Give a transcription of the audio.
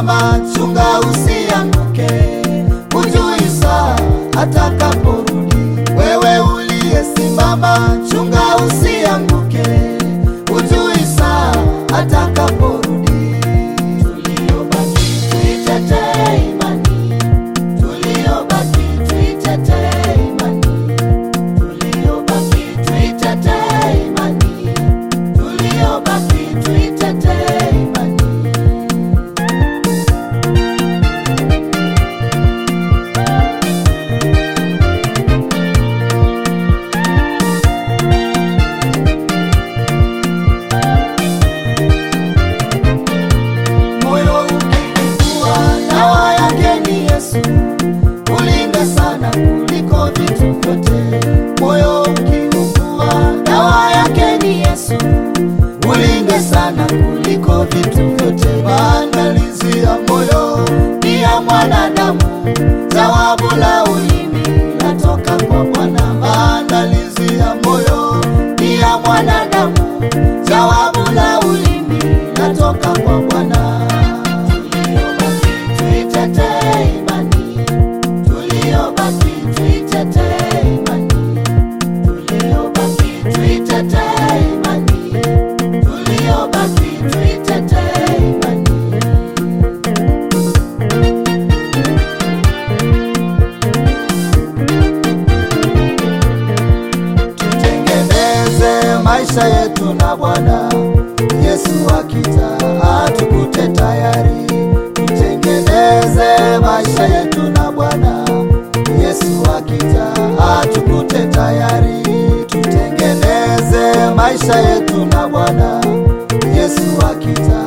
uliyesimama, chunga usianguke, hujui saa atakaporudi. Wewe uliyesimama, chunga usianguke, hujui saa atakaporudi. Tuliobaki tuitetee imani, tuliobaki tuitetee imani, tuliobaki tuitetee imani, tuliobaki tuitetee imani. moyo ukikukua, dawa yake ni Yesu. Ulinde sana kuliko vitu vyote. Moyo ukikukua, dawa yake ni Yesu. Ulinde sana kuliko vitu vyote. Maandalizi ya moyo ni ya mwanadamu, jawabu la ulimi latoka kwa Bwana. Maandalizi ya moyo ni ya mwanadamu, jawabu la ulimi latoka kwa Bwana. Tuliobaki tuitetee imani, tuliobaki tuitetee imani, tuliobaki tuitetee imani, tuliobaki tuitetee imani. Tutengeneze maisha yetu na Bwana Yesu akija atukute tayari. Tutengeneze maisha yetu na Bwana Yesu akija atukute tayari. Tutengeneze maisha yetu na Bwana Yesu akija